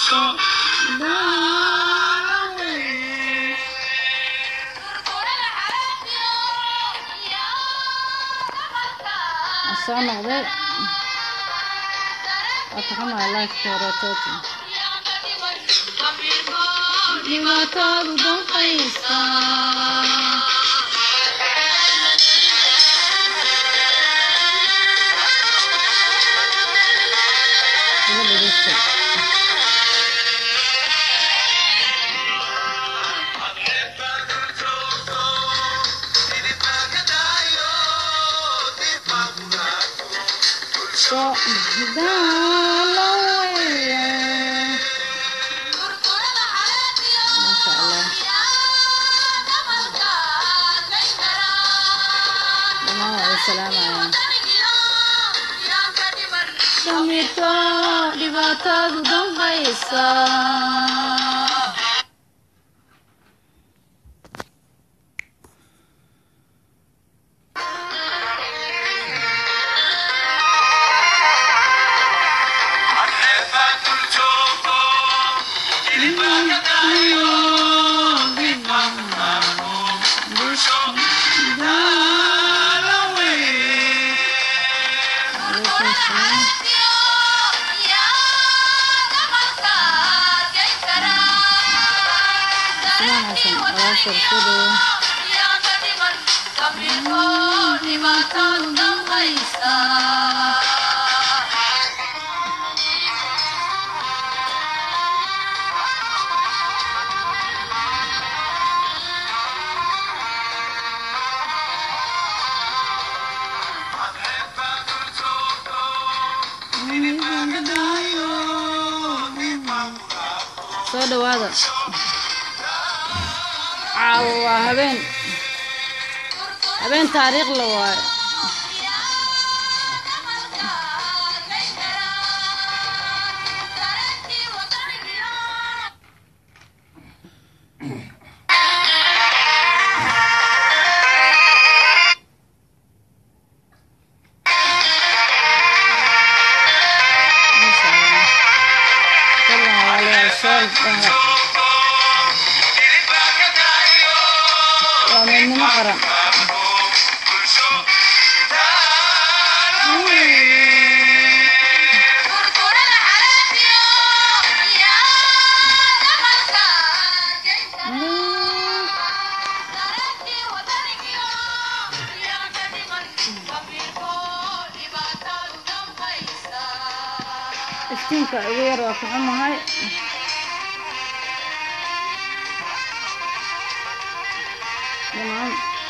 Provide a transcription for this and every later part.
soo noqday waa taxamaya lifeka horeetood dhibaatadu danqaysa iga dhegeysta soo daalawaya maasha allah dhammaan waa salaamaya damirto dhibaatadu danqaysa Alaikum salaam. Salaam xasan walaasha rasuulow soo dhawaada caawo waa habeen habeen taariikh la waayo Masha Allah. Fadlan walaalayaal, share dhaha. waa midnimo qaran iftiinka ugu yar waa ku xumahay dhammaan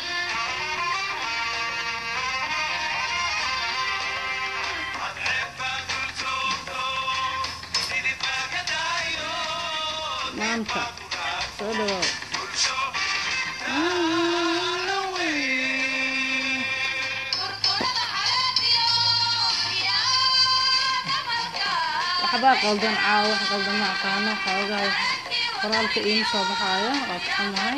maanta soo dhawaaw waxbaa qaldan caawa wax qaldan ma aqaano xoogaa qoraalka iima soo baxaayo waa ku xumahay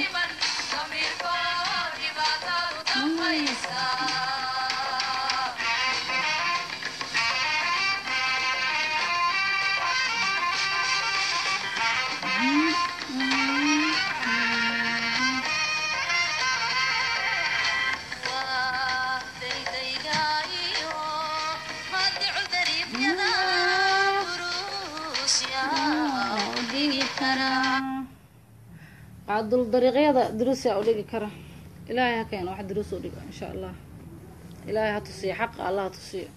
qaadul dariiqyada duruusia u dhigi kara ilaahay ha keeno wax duruus u dhigo insha allah ilaahay ha tusiyo xaqa allah ha tusiyo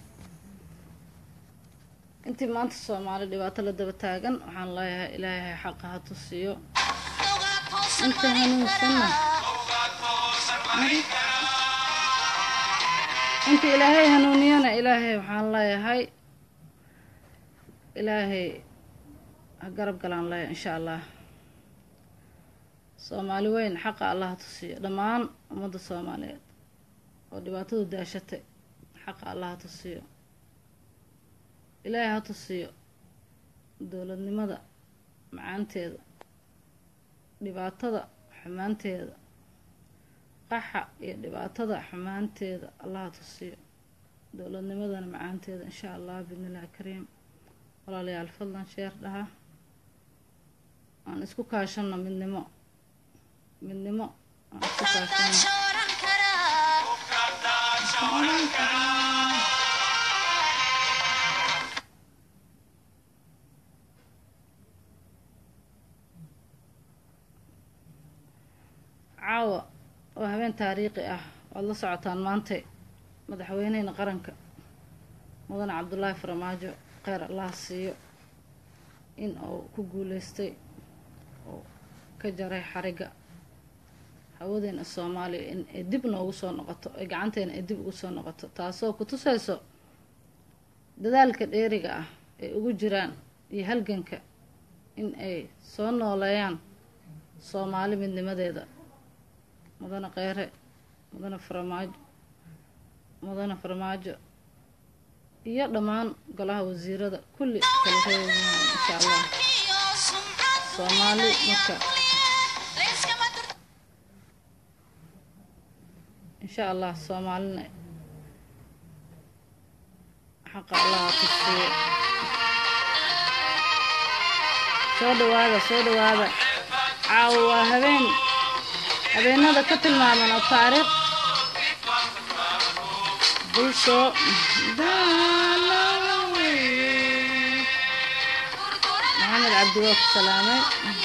intii maanta soomaali dhibaato la daba taagan waxaan leeyahay ilaahay xaqa ha tusiyo inta hanuunsanna inta ilaahay hanuuniyana ilaahay waxaan leeyahay ilaahay ha garab galaan leeyahay insha allah soomaali weyn xaqa allah ha tusiyo dhammaan ummadda soomaaliyeed oo dhibaatadu daashatay xaqa allah ha tusiyo ilaahay ha tusiyo dowladnimada macaanteeda dhibaatada xumaanteeda qaxa iyo dhibaatada xumaanteeda allah ha tusiyo dowladnimadana macaanteeda insha allah biidnillahi kariim walaalayaal fadlan sheer dhaha aan isku kaashano midnimo midnimo aan isku kaashano caawa waa habeen taariikhi ah waad la socotaan maanta madaxweyneheyna qaranka mudane cabdulaahi farmaajo kheyr allaha siiyo in uu ku guuleystay oo ka jaray xariga hawadeena soomaaliya in ay dib noogu soo noqoto ay gacanteena ay dib ugu soo noqoto taasoo ku tusayso dadaalka dheeriga ah ay ugu jiraan iyo halganka in ay soo nooleeyaan soomaali midnimadeeda mudane kheyre mudane farmaajo mudane farmaajo iyo dhammaan golaha wasiirada kulli kala reebayahan insha allah soomaali marka insha allah soomaalina xaqa allaha tusiyo soo dhawaada soo dhawaada caawo waa habeen habeenada ka tilmaaman oo taariikh bulsho maxamed cabdi waa ku salaamay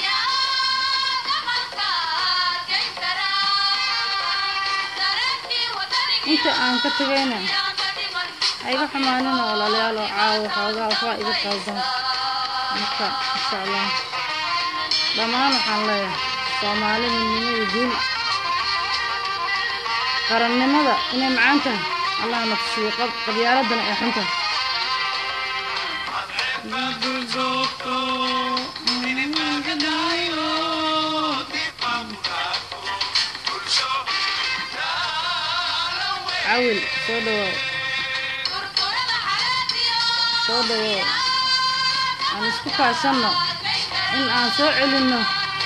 inta aan ka tegayna ha iga xumaanina walaalayaal oo caawo xoogaa waxbaa iga qaldan marka insha allah dhammaan waxaan leeyahay soomaali midnimo iyo guul qarannimada inay macaan tahay allah nafsiyo qabyaaladana ay xun tahay cawil soo dhawaaw soo dhawaaw aan isku kaashanno in aan soo celinno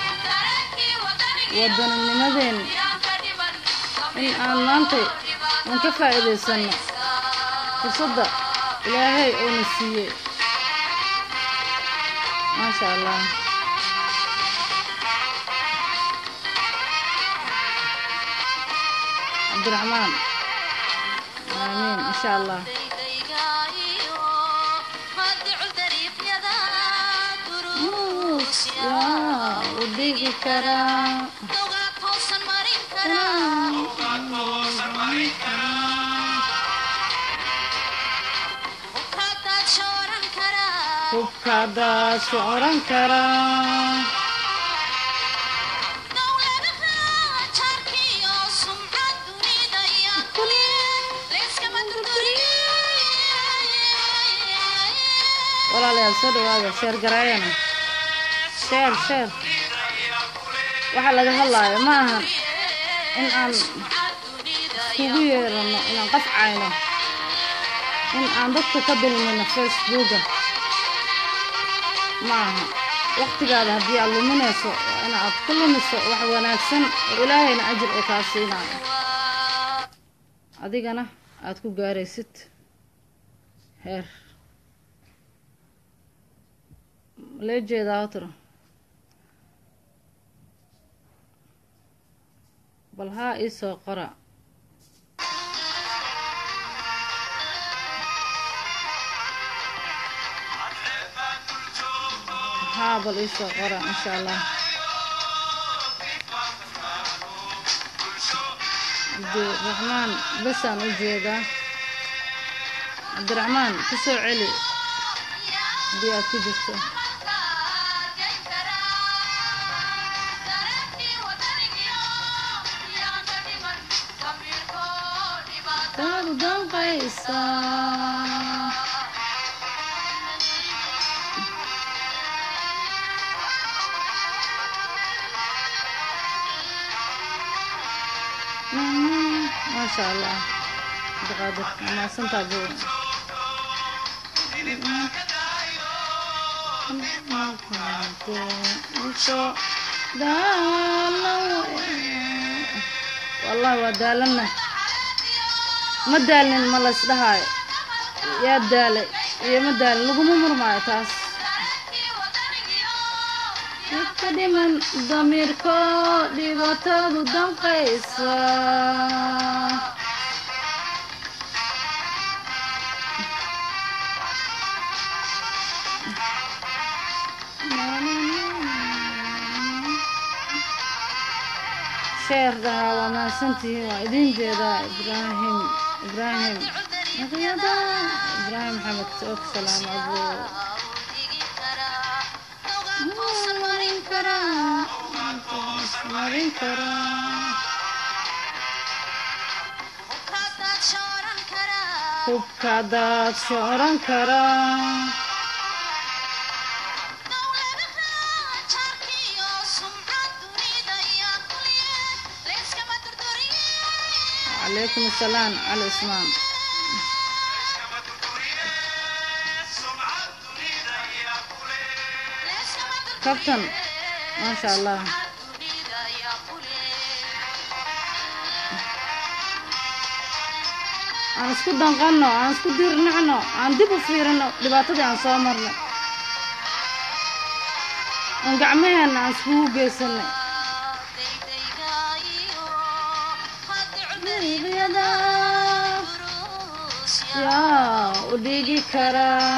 waddaninimadeena in aan maantay aan ka faa'iidaysanno fursadda ilaahay uuna siiyey maasha allah cabdiraxmaan aamiin insha allah waa u dhigi karaa hubkadaas oran karaa walaalayaal soo dhawaada sheer garaayana sheer sheer waxaa laga hadlaayo ma ahan in aan iskugu yeerano inaan qafcayno in aan dadka ka dulmino facebooka ma aha waktigaada haddii aad luminayso waa in aad ku lumiso wax wanaagsan oo ilaahayna ajir oo kaa siinayo adigana aad ku gaaraysid heer lee jeedaa tiro bal haa ii soo qora haa bal ii soo qora insha allah cabdiraxmaan basaan u jeedaa cabdiraxmaan ku soo celi haddii aad ku jirto taadu danqaysaa maasha allah abdiqaadir mahadsantaa bu wallahi waa daalanna ma daalnin ma lays dhahaayo yaa daalay iyo ma daalin laguma murmaayo taas dadka dhiman damiirko dhibaatadu danqaysa sheer dhahaa waa mahadsantihiin waa idin jeedaa ibraahim ibraahim maqyada ibraahim maxamed og salaam abu marin karaa marin karaa hubka daad shoran karaa calaykum asalaam cali ismaan kabtan maasha allah aan isku danqanno aan isku diirnacno aan dib u fiirino dhibaatadii aan soo marnay aan gacmaheenna aan iskugu geysanay yaa u dhigi karaa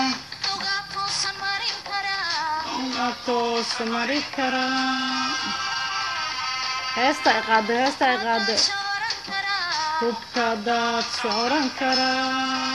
toosa mari karaa heesta ay qaado heesta ay qaado hubka daad socoran karaa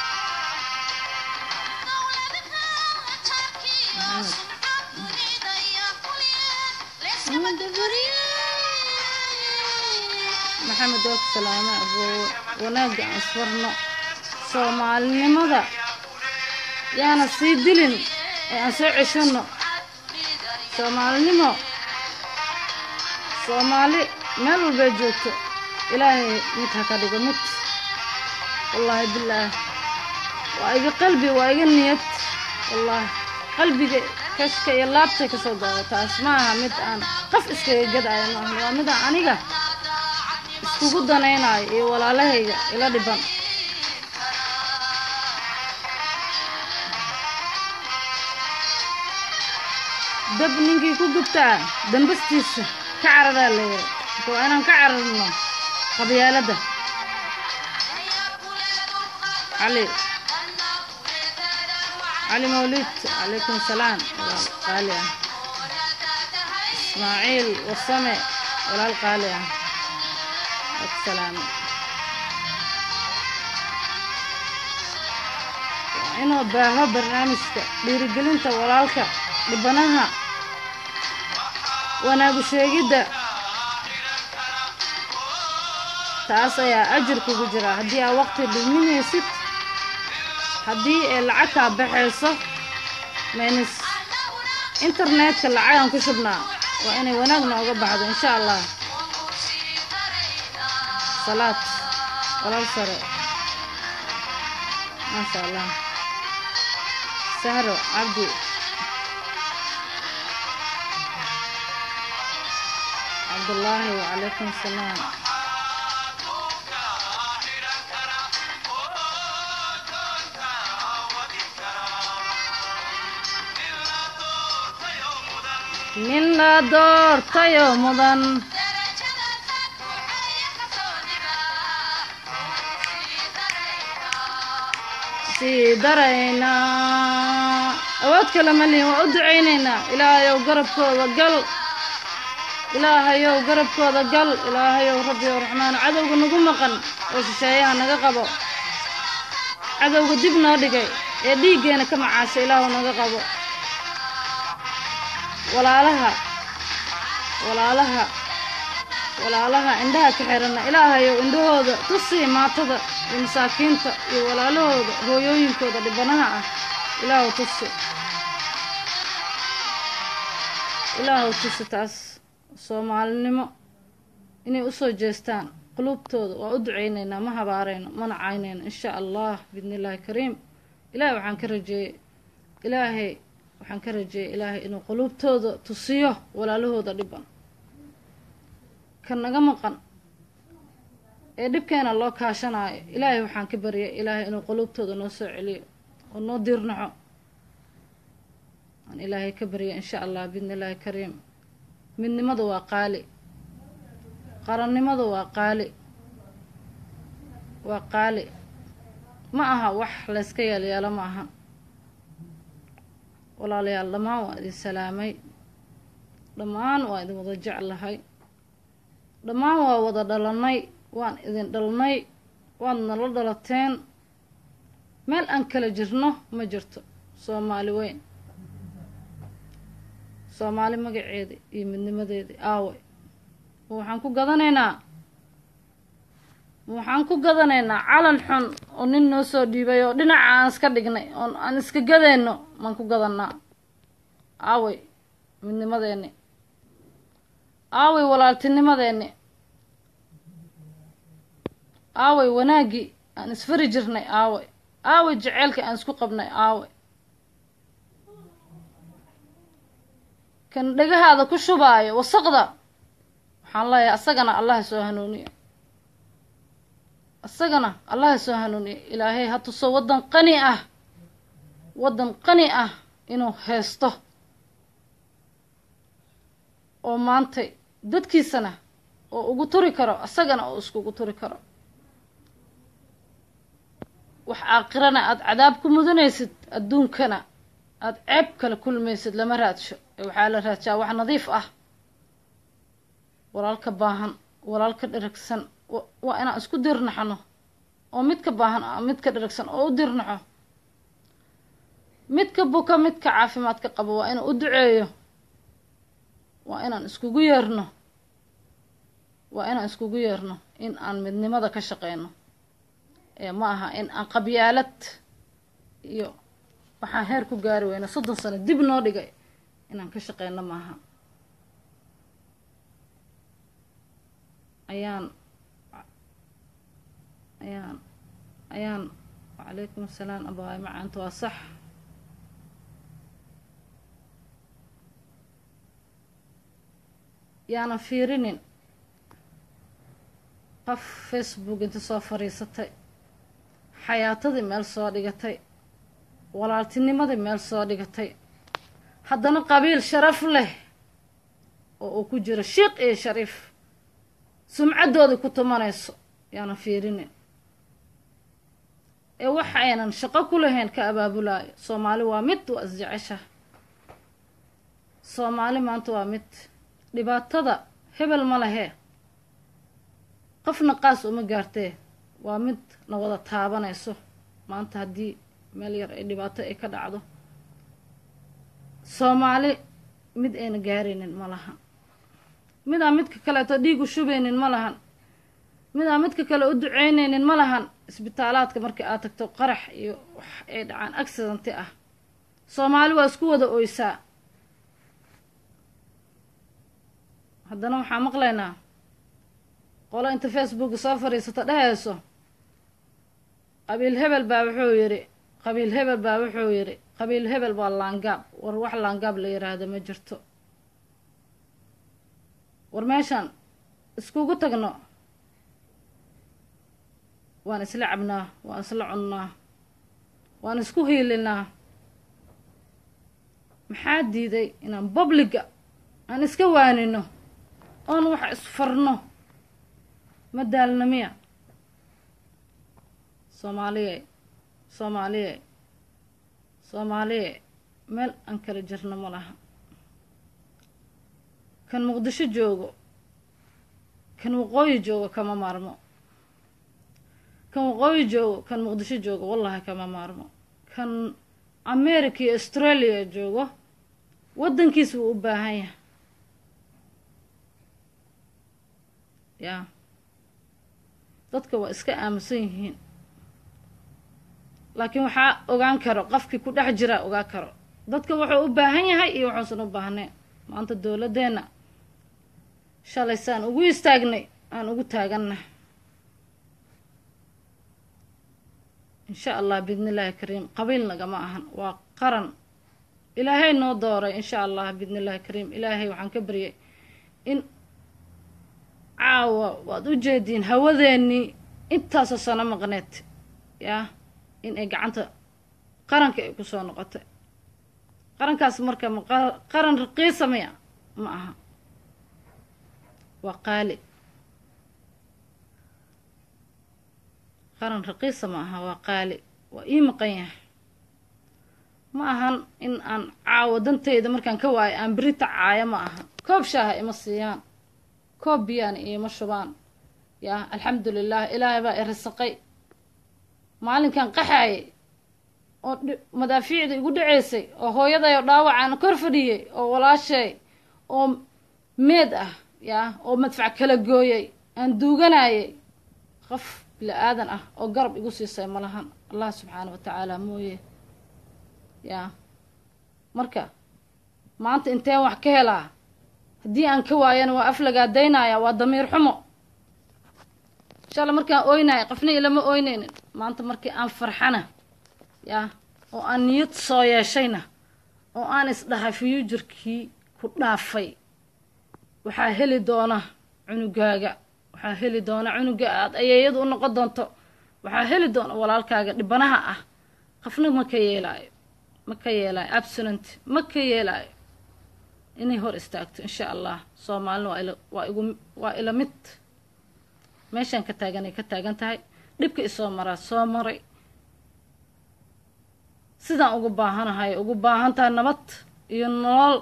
maxamed og salaame aboo wanaagga aan isfarno soomaalinimada yaana sii dilin ee aan soo ceshanno soomaalinimo soomaali meel walbay joogto ilaahay mid ha ka dhigo mid wallaahi bilaah waa iga qalbi waa iga niyad wallaahi qalbiga kashka iyo laabtay ka soo dooda taas ma aha mid aan qof iskaga gadaayo maahan waa mid aan aniga iskugu danaynayo iyo walaalahayga ila dhiban dab ninkii ku gubtaa dambastiisa ka cararaa layiri marka waa inaan ka cararno qabyaaladda cali cali mawlid calaykum salaam walaal qaali ah ismaaciil warsame walaal qaali ah ak salaame waa inuu baaho barnaamijka dhiirigelinta walaalka dhibanaha wanaagu sheegidda taas ayaa ajir kugu jira haddii aa waqti dhuminaysid haddii ay lacag kaa baxayso maynis internetka lacagaan ku shubnaa waa inay wanaag nooga baxdo insha allah salaad walaal sare maasha allah sahro cabdi cabdullaahi wacalaykum salaam nin la doortayo mudan sii daraynaa awood kale ma lihin waa u ducaynaynaa ilaahayow garabkooda gal ilaahayow garabkooda gal ilaahayow rabbiyow raxmaan cadowga nagu maqan oo shisheeyaha naga qabo cadowga dib noo dhigay ee dhiiggeena ka macaasha ilaahu naga qabo walaalaha walaalaha walaalaha indhaha ka xirana ilaahayow indhahooda tusii maatada iyo masaakiinta iyo walaalahooda hooyooyinkooda dhibanaha ah ilaahu tusi ilaahu tusi taas soomaalinimo inay usoo jeestaan quluubtooda waa u ducaynaynaa ma habaarayno mana caynayno insha allah biidni illaahi kariim ilaahay waxaan ka rajeeyey ilaahay waxaan ka rajeeyey ilaahay inuu quluubtooda tusiyo walaalahooda dhiban ka naga maqan ee dhibkeena loo kaashanaayo ilaahay waxaan ka baryay ilaahay inuu quluubtooda noo soo celiyo oo noo diirnaco aan ilaahay ka barya insha allah biidni illaahi kariim midnimadu waa qaali qarannimadu waa qaali waa qaali ma aha wax layska yeelyeelo ma aha walaalayaal dhammaan waa idin salaamay dhammaan waa idin wada jeclahay dhammaan waa wada dhalannay waan idin dhalnay waad nala dhalateen meel aan kala jirno ma jirto soomaali weyn soomaali magaceeda iyo midnimadeedii aaway ma waxaan ku gadanaynaa ma waxaan ku gadanaynaa calan xun oo nin noo soo dhiibay oo dhinaca aan iska dhignay oon aan iska gadayno maan ku gadanaa aaway midnimadeenni aaway walaaltinimadeenni aaway wanaaggii aan isfari jirnay aaway aaway jaceylka aan isku qabnay aaway kan dhagahaada ku shubaayo wasaqda waxaan leeyahay asagana allaha soo hanuuniyo isagana allaha soo hanuuniyo ilaahay ha tuso waddan qani ah waddan qani ah inuu haysto oo maantay dadkiisana oo ugu turi karo isagana oo iskugu turi karo wax aakhirana aada cadaab ku mudanaysid adduunkana aada ceeb kala kulmaysid lama raadsho ee waxaa la raadshaa wax nadiif ah walaalka baahan walaalka dheragsan waa inaan isku dirnaxno oo midka baahan ah midka dheragsan oo u dirnaxo midka buka midka caafimaadka qabo waa inuu u duceeyo waa inaan iskugu yeerno waa inaan iskugu yeerno in aan midnimada ka shaqeyno ee ma aha in aan qabyaalad iyo waxaan heer ku gaari weyna soddon sano dib noo dhigay inaan ka shaqeyno maaha ayaan ayaan ayaan wacalaykum asalaam abaay macaanta waa sax yaanan fiirinin qof facebook inta soo fadhiisatay xayaatadii meel soo dhigatay walaaltinimadii meel soo dhigatay haddana qabiil sharaf leh oo uu ku jiro shiiq iyo shariif sumcaddoodii ku tumanayso yaanan fiirinin ee waxa aynan shaqo ku lahayn ka abaabulaayo soomaali waa mid waa isjecesha soomaali maanta waa mid dhibaatada hebel ma lehee qofna qaas uma gaartee waa mid na wada taabanayso maanta haddii meel yar ay dhibaato ay ka dhacdo soomaali mid ayna gaaraynin ma lahan midaan midka kaleeto dhiig u shubaynin ma lahan midaan midka kale u duceynaynin ma lahan isbitaalaadka markii aad tagto qarax iyo wax ay dhacaan accidenty ah soomaali waa isku wada oysaa haddana waxaa maqlaynaa qolo inta facebook soo fadhiisato dhehayso qabiil hebel baa wuxuu yidhi qabiil hebel baa wuxuu yidhi qabiil hebel waa laangaab war wax laangaab la yiraahdo ma jirto war meeshaan iskugu tagno waan isla cabnaa waan isla cunnaa waan isku hiilinaa maxaa diiday inaan babliga aan iska waanino oon wax isfarno ma daalna miya soomaaliye soomaaliye soomaaliye meel aan kala jirno ma laha kan muqdisho joogo kan waqooyi joogo kama maarmo kan waqooyi joogo kan muqdisho joogo wallahi kama maarmo kan america iyo australia joogo waddankiis wuu u baahan yahay yaa dadka waa iska aaminsan yihiin laakiin waxaa ogaan karo qofkii ku dhex jiraa ogaa karo dadka wuxuu u baahan yahay iyo wuxuusan u baahnayn maanta dowladdeenna shalay saan ugu istaagnay aan ugu taaganna insha allah biidni illaahi kariim qabiil nagama ahan waa qaran ilaahay noo dooray insha allah biidni illaahi kariim ilaahay waxaan ka baryay in caawa waad u jeediin hawadeennii intaasoo sano maqneed yaa in ay gacanta qaranka ay ku soo noqotay qarankaas marka ma qaran raqiisa miya ma aha waa qaali qaran raqiisa ma aha waa qaali waa ii maqan yahay ma ahan in aan caawo danteyda markaan ka waayo aan berita caayo ma aha koob shaaha ima siiyaan koob biyaana iima shubaan yaa alxamdulilah ilaahay baa i risaqay maalinkan qaxaayay oo madaafiicda igu dhaceysay oo hooyaday oo dhaawacaan kor fadhiyey oo walaashay oo meed ah yaa oo madfac kala gooyay aan duuganayay qof bili aadan ah oo garab igu siisay malahan allah subxaana wa tacaala mooye yaa marka maanta inteen wax ka helaa haddii aan ka waayana waa aflagaadaynaya waa damiir xumo inshaalla markaan ooynaya qofna ilama ooyneynin maanta markii aan farxana yaa oo aan niyad soo yeeshayna oo aan isdhahay fiyuujirkii ku dhaafay waxaa heli doona cunugaaga waxaa heli doona cunuga aad ayeeyadu u noqon doonto waxaa heli doona walaalkaaga dhibanaha ah qofna ma ka yeelaayo ma ka yeelaayo absonant ma ka yeelaayo inay hor istaagto insha allah soomaalina waa ila waa igu waa ila mid meeshaan ka taaganay ka taagan tahay dhibka isoo maraa soo maray sidaan ugu baahanahay ugu baahan tahay nabad iyo nolol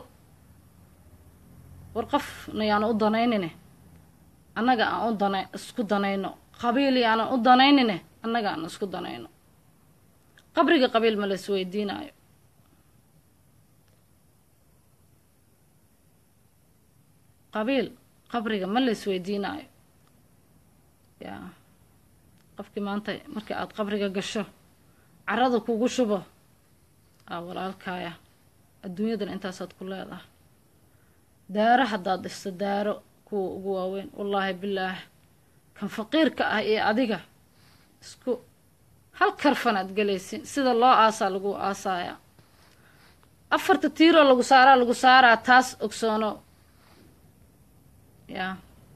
war qofna yaanan u danaynine annaga aan u dana isku danayno qabiil yaanan u danaynine annaga aan isku danayno qabriga qabiil ma la isweydiinaayo qabiil qabriga ma la isweydiinaayo yaa qofkii maanta markii aada qabriga gasho carada kugu shubo aa walaalkaaya adduunyadan intaasaad ku leedahay daaro haddaad dhisto daaro kuwa ugu waaweyn wallaahi bilaah kan faqiirka ah iyo adiga isku hal karfanaad gelaysin sida loo aasaa lagu aasaaya afarta tiiroo lagu saaraa lagu saaraa taas ogsoono yaa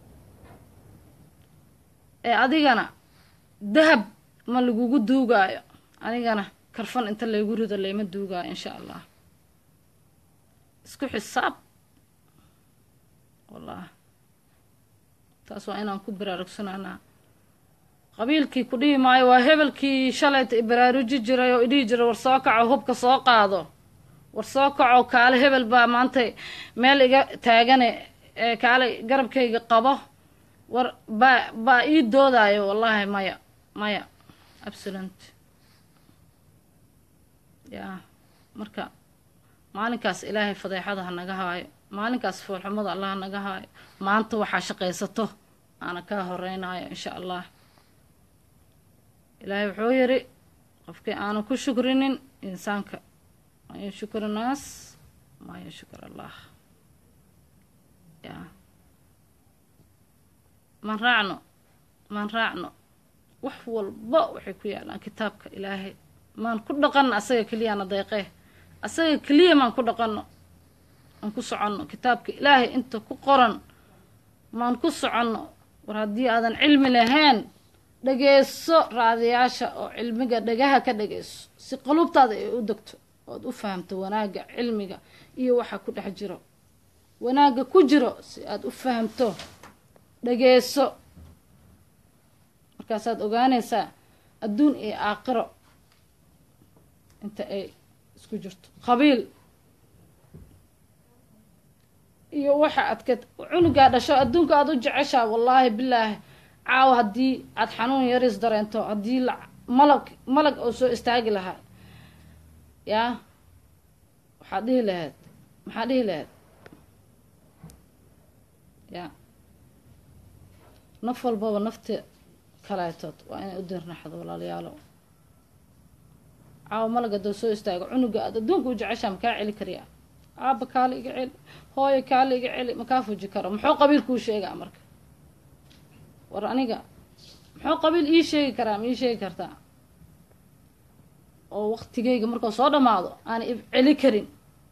ee adigana dahab ma lagugu duugaayo anigana karfan inta laygu rido layma duugaayo insha allah isku xisaab wallah taas waa inaan ku baraarugsanaanaa qabiilkii ku dhihi maayo waa hebelkii shalayta ibaraaruji jiray oo idhihi jiray war soo kaco hubka soo qaado war soo kaco kaale hebel baa maanta meel iga taagane ee kaale garabkayga qabo war baa baa ii doodaayo wallaahi maya maya absolent yaa marka maalinkaas ilaahay fadeexada ha naga haayo maalinkaas foolxumada allah ha naga haayo maanta waxaa shaqaysato aana kaa horeynayo insha allah ilaahay wuxuu yidhi qofkii aanu ku shukrinin insaanka maa yashukr naas maa yashkur allah yaa maan raacno maan raacno wax walba waxay ku yaalaan kitaabka ilaahay maan ku dhaqanno asaga keliyaana deeqee asaga keliya maan ku dhaqanno maan ku soconno kitaabka ilaahay inta ku qoran maan ku soconno war haddii aadan cilmi lahayn dhageyso raadiyaasha oo cilmiga dhagaha ka dhageyso si qulubtaada ay u degto ood u fahamto wanaagga cilmiga iyo waxa ku dhex jiro wanaagga ku jiro si aada u fahamto dhageyso markaasaad ogaanaysaa adduun iyo aakhiro inta ay isku jirto qabiil iyo waxa aad ka cunugaa dhasho adduunka aada u jeceshaa wallaahi bilaahi caawa haddii aad xanuun yaris dareento haddii la malag malag oo soo istaagi lahaa yaa waxaad dhihi lahayd maxaad dhihi lahayd yaa naf walbaba nafta kaleetood waa inay u dirnaxdo walaalayaalo caawa malag haddoo soo istaago cunuga aad adduunka u jeceshaa makaa celi kariyaa aaba kaale iga celi hooyo kaale iga celi makaa fuji karo muxuu qabiil kuu sheegaa marka war aniga muxuu qabiil ii sheegi karaa ma ii sheegi kartaa oo waktigayga markuu soo dhammaado aana ib celi karin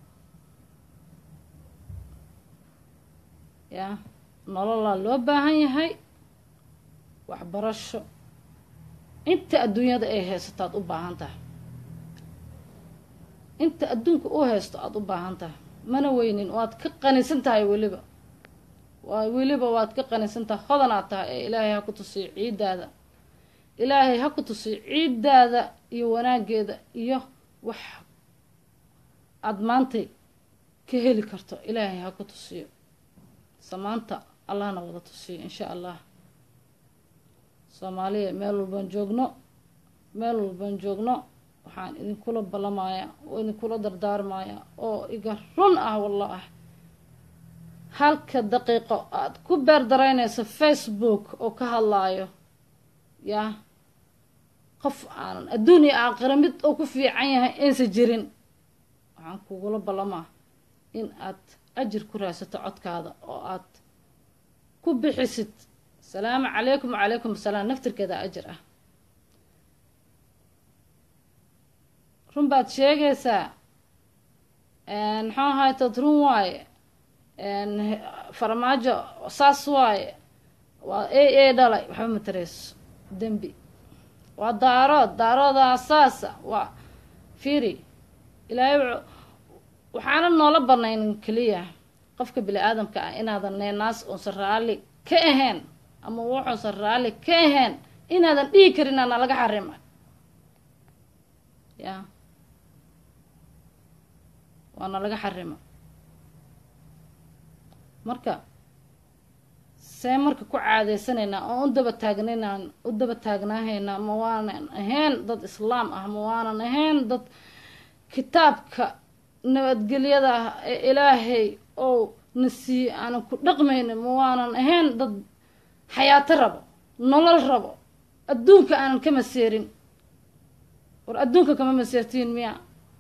yaa nololaa loo baahan yahay waxbarasho inta adduunyada ay haysataad u baahan tahay inta adduunka u haysto aada u baahan tahay mana weynin waad ka qanisan tahay weliba waa weliba waad ka qanisan tahay hodanaad tahay ee ilaahay ha ku tusiyo ciiddaada ilaahay ha ku tusiyo ciiddaada iyo wanaageeda iyo wax aada maantay ka heli karto ilaahay ha ku tusiyo samaanta allahna wada tusiyo insha allah soomaaliya meel walbaan joogno meel walbaan joogno waxaan idinkula balamayaa oo idinkula dardaarmayaa oo iga run ah wallah halka daqiiqo aada ku beerdaraynayso facebook oo ka hadlaayo yaa qof aanan adduun iyo aakhira mid oo ku fiican yahay aysa jirin waxaan kugula ballamaa in aad ajir ku raadsato codkaada oo aad ku bixisid asalaamu calaykum wacalaykum asalaam naftirkeeda ajir ah run baad sheegaysaa maxuu ahaay tad run waaye farmaajo saas waaye waa a a dhalay waxba matareyso dembi waa daarood daaroodaa saasa waa fiiri ilaahay waxaana noola banaynin keliya qofka bini aadamka ah inaadan neenaas uusan raalli ka ahayn ama wuxuusan raalli ka ahayn inaadan dhihi karin ana laga xarima ya waana laga xarima marka see marka ku caadaysanaynaa oon u daba taagnaynaan u daba taagnaahaynaa ma waanan ahayn dad islaam ah ma waanan ahayn dad kitaabka nabadgelyada ah ee ilaahay oo na siiye aanan ku dhaqmaynin ma waanan ahayn dad xayaato rabo nolol rabo adduunka aanan ka maseerin war adduunka kama maseertiin miya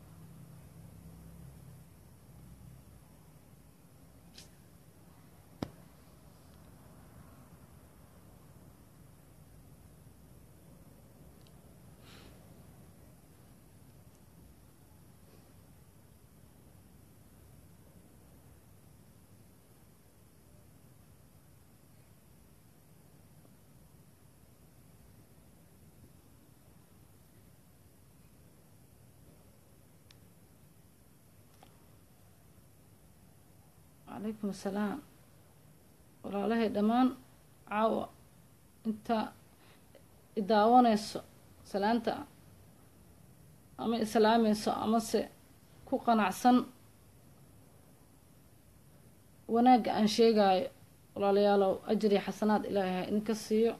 calaykum asalaam walaalahay dhammaan caawa inta idaawanayso salaanta ama islaamayso amase ku qanacsan wanaagga aan sheegayo walaalayaalow ajir iyo xasanaad ilaahay ha idinka siiyo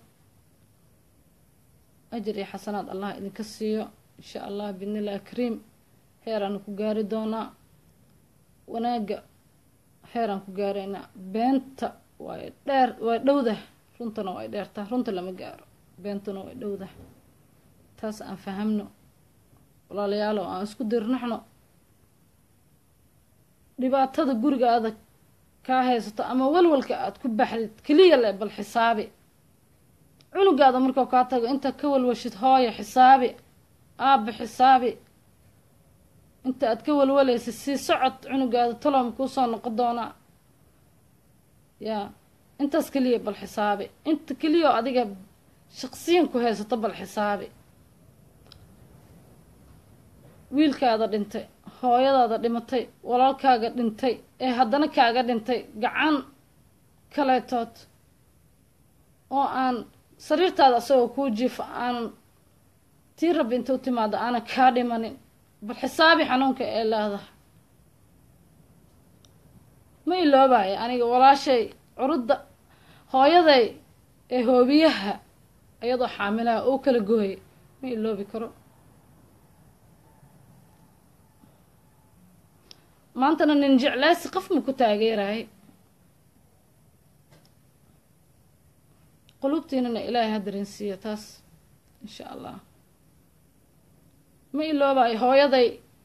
ajir iyo xasanaad allah idinka siiyo insha allah biidnillahi kariim heeraanu ku gaari doonaa wanaagga heeraan ku gaaraynaa beenta way dheer way dhowdah runtana way dheertaa runta lama gaaro beentuna way dhowdah taas aan fahamno walaalayaalow aan isku dirnaxno dhibaatada gurigaada kaa haysato ama walwalka aada ku baxdid keliya le bal xisaabi cunugaada markau kaa tago intaad ka walwashid hooyo xisaabi aabba xisaabi inta aad ka walwalaysid sii socod cunugaada taloom kuusoo noqon doonaa yaa intaas keliya bal xisaabi inta keliya oo adiga shaqsiyan ku haysato bal xisaabi wiilkaada dhintay hooyadaada dhimatay walaalkaaga dhintay ee haddana kaaga dhintay gacan kaleetood oo aan sariirtaada asagoo kuu jiifo aanan tii rabbi inta u timaado aanan kaa dhimanin bal xisaabi xanuunka ee leedahay ma iloobayo aniga walaashay curudda hooyaday ee hoobiyaha iyadoo xaamilaha oo kala gooyay ma iloobi karo maantana nin jecleysi qof ma ku taageerahay qulubtiinana ilaahay ha dareensiiyo taas insha allah ma iloobayo hooyaday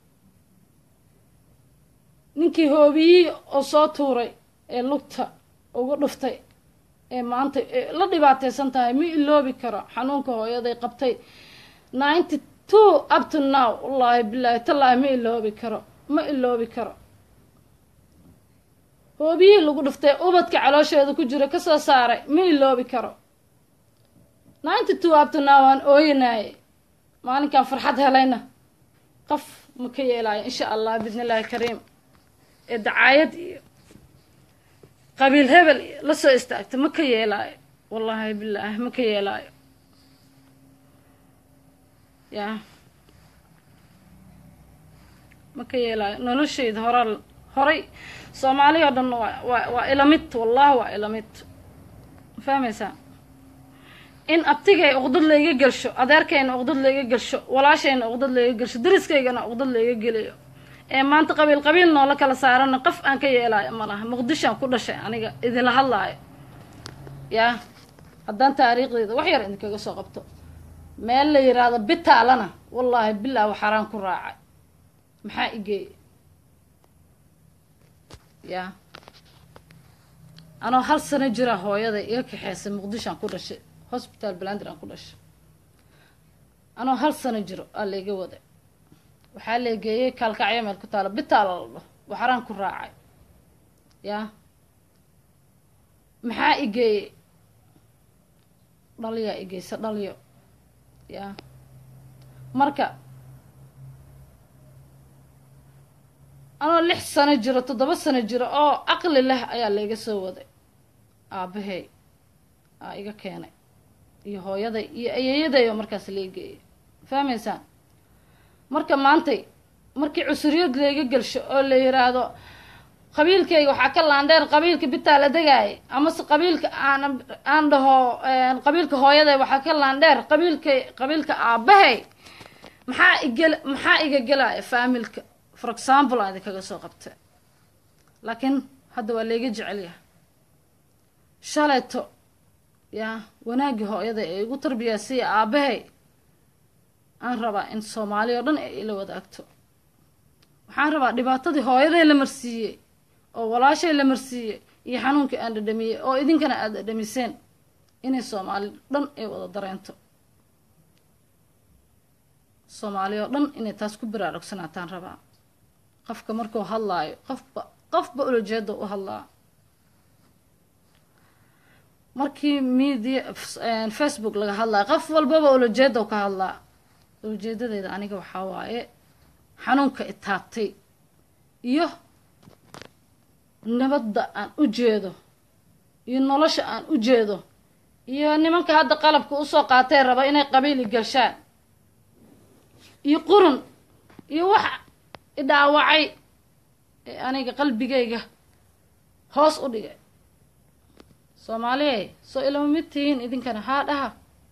ninkii hoobiyii oo soo tuuray ee lugta ugu dhuftay ee maanta la dhibaateysan tahay ma iloobi karo xanuunka hooyaday qabtay ninety two up to now wallaahi bilaahi tallaahi ma iloobi karo ma iloobi karo hoobiyihii lagu dhuftay ubadka caloosheeda ku jira kasoo saaray ma iloobi karo ninety two up to now aan ooyanaayay maalinkan farxad helayna qof ma ka yeelaayo insha allah bidn illaahi kariim ee dacaayad iyo qabiil hebel iyo la soo istaagta ma ka yeelaayo wallaahi bilaahi ma ka yeelaayo yaa ma ka yeelaayo noloshayda horaa horay soomaali oo dhan waa waa waa ilamid wallahi waa ilamid ma fahmaysaa in abtigay uqdad layga gelsho adeerkayna uqdad layga gelsho walaashayna uqdad layga gelsho dariskaygana uqdad layga geliyo ee maanta qabiil qabiil noola kala saarana qof aan ka yeelaayo ma laha muqdishoan ku dhashay aniga idinla hadlaayo yaa haddaan taariikhdeyda wax yar idinkaga soo qabto meel la yiraahdo bitaalana wallaahi bilaa waxaraan ku raacay maxaa igeey yaa anoo hal sano jira hooyaday iga kaxeysay muqdishoan ku dhashay hosbitaal balander aan ku dhashay anoo hal sano jiro aa layga waday waxaa leegeeyey kaalkacyo meel ku taalo bitaala la dhaho waxaraan ku raacay yaa maxaa igeeyey dhaliyaa igeysa dhaliyo yaa marka anoo lix sano jiro toddoba sano jiro oo caqli leh ayaa layga soo waday aabahey aa iga keenay iyo hooyaday iyo ayeeyaday oo markaas leegeeyay fahmaysaan marka maantay markii cusuriyad layga gelsho oo la yiraahdo qabiilkayga waxaa ka laandheer qabiilka bitaa la degaayay amase qabiilka aan aan dhaho qabiilka hooyaday waxaa ka laandheer qabiilkay qabiilka aabahay maxaa igel maxaa iga gelaya faamilka for example aan idinkaga soo qabtay laakiin hadda waa layga jecelyaha shalayto yaa wanaaggii hooyaday ee igu tarbiyaasiya aabahay aan rabaa in soomaali oo dhan ay ila wadaagto waxaan rabaa dhibaatadii hooyaday la marsiiyey oo walaashay la marsiiyey iyo xanuunkii aan dhadhamiyey oo idinkana aada dhadhamiseen inay soomaali dhan ay wada dareento soomaali oo dhan inay taas ku baraarugsanaataan rabaa qofka markuu hadlaayo qofba qofba ulajeeda u hadlaa markii media facebook laga hadlaayo qof walbaba ulajeeda ka hadlaa ulajeedadeeda aniga waxaa waaye xanuunka itaabtay iyo nabadda aan u jeedo iyo nolosha aan u jeedo iyo nimanka hadda qalabka usoo qaatee raba inay qabiili gashaan iyo qurun iyo wax idhaawacay ee aniga qalbigayga hoos u dhigay soomaaliyey soo ilama mid tihiin idinkana haa dhaha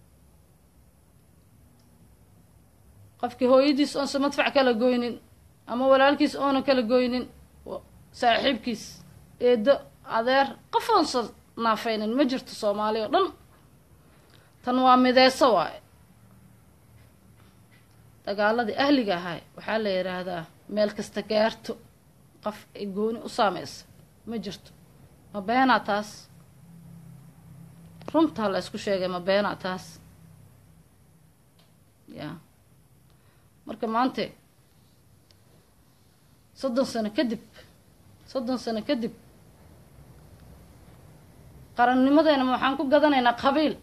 qofkii hooyadiis oonsa madfac kala goynin ama walaalkiis oona kala goynin saaxiibkiis eedo adeer qof oonsa naafaynin ma jirto soomaali oo dhan tan waa mideyso waaye dagaaladii ahliga ahay waxaa la yidhaahdaa meel kasta gaarto qof ay gooni u saameysa ma jirto ma beenaa taas runtaa la isku sheegay ma beenaa taas yaa marka maante soddon sano kadib soddon sano kadib qarannimadeena waxaan ku gadanaynaa qabiil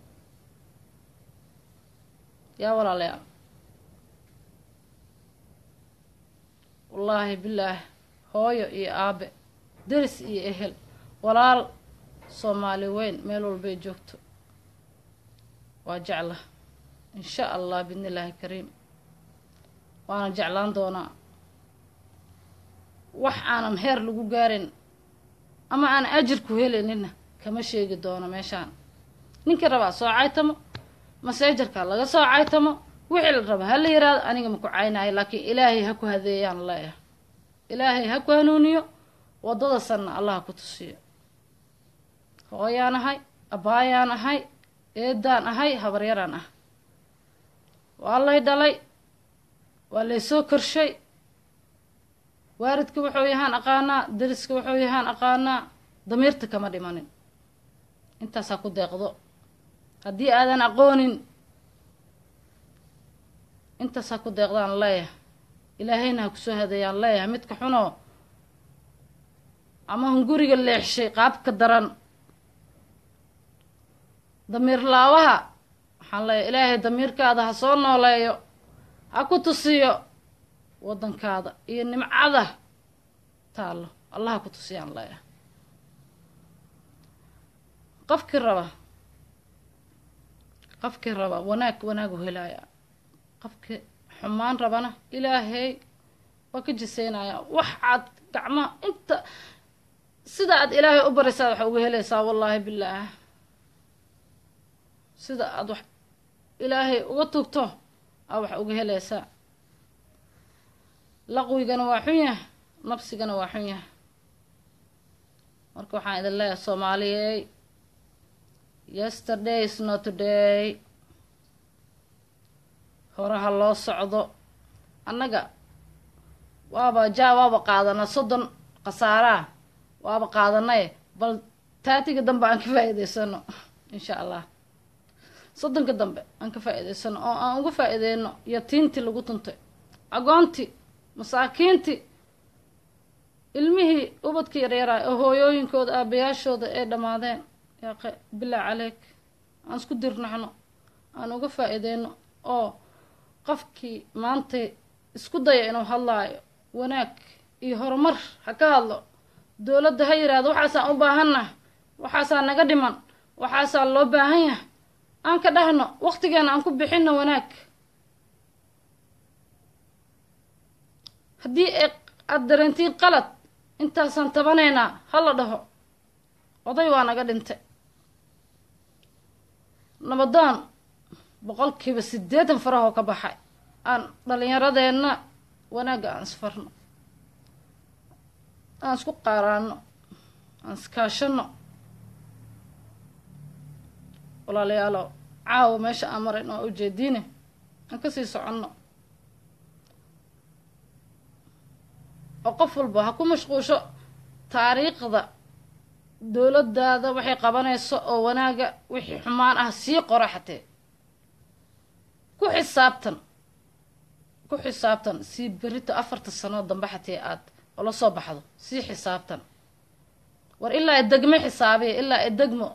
yaa walaalayaal wallaahi bilaah hooyo iyo aabe deris iyo ehel walaal soomaali weyn meel walbay joogto waa jecla insha allah bidni illaahi kariim waana jeclaan doonaa wax aanan heer lagu gaarin ama aan ajir ku helayninna kama sheegi doono meeshaan ninkii rabaa soo caytamo maseejarkaa laga soo caytamo wixii la raba ha la yiraahdo aniga ma ku caynayo laakiin ilaahay ha ku hadeeyaan leeyahay ilaahay ha ku hanuuniyo waddada sanna allah ku tusiyo hooyaan ahay abbaayaan ahay eedaan ahay habaryaraan ah waa lay dhalay waa laysoo korshay waaridka wuxuu yahaan aqaanaa dariska wuxuu yahaan aqaanaa damiirta kama dhimanin intaasaa ku deeqdo haddii aadan aqoonin intaasaa ku deeqdaan leeyahay ilaahayna ha kusoo hadeeyaan leeyahay midka xunoo ama hunguriga leexshay qaabka daran damiir laawaha waxaan leeyahay ilaahay damiirkaada ha soo nooleeyo ha ku tusiyo waddankaada iyo nimcada taallo allaha ku tusiyaan leeya qofkii raba qofkii raba wanaag wanaagu helaaya qofkii xumaan rabana ilaahay waa ka jiseynaya wax aad gacmaha inta sida aad ilaahay u baraysaa waxa uga helaysaa wallaahi bilaah sida aad wax ilaahay uga tugto aa wax uga helaysaa laqwigana waa xun yah nafsigana waa xun yah marka waxaan idin leeyahay soomaaliyey yesterday is not today horaha loo socdo annaga waaba jaa waaba qaadana soddon khasaaraa waaba qaadanaye bal taatiga dambe aan ka faa-iideysano insha allah soddonka dambe aan ka faa-iideysano oo aan uga faa-iideyno yatiintii lagu tuntay agoontii masaakiintii ilmihii ubadka yaryaraa oo hooyooyinkooda aabayaashooda ay dhammaadeen yaaqe bilaa caleyk aan isku dirnaxno aan uga faa-iideyno oo qofkii maanta isku daya inuu hadlaayo wanaag iyo horumar ha ka hadlo dowladda ha yidhaahdo waxaasaan u baahannaha waxaasaa naga dhiman waxaasaa loo baahan yahay aan ka dhahno waqtigeena aan ku bixinno wanaag haddii ay aada dareentiin qalad intaasaan tabanaynaa ha la dhaho oday waa naga dhintay nabadoon boqolkiiba siddeetan farahoo ka baxay aan dhalinyaradeenna wanaagga aan isfarno aan isku qaaraano aan iskaashano walaalayaalo caawa meesha aan marayn oo ujeediine aan kasii soconno oo qof walba ha ku mashquusho taariikhda dowladdaada waxay qabanayso oo wanaaga wixii xumaan ah sii qora xatee ku xisaabtan ku xisaabtan sii berito afarta sanoo dambe xatee aad ola soo baxdo sii xisaabtan war ilaa degmo xisaabiya ilaa degmo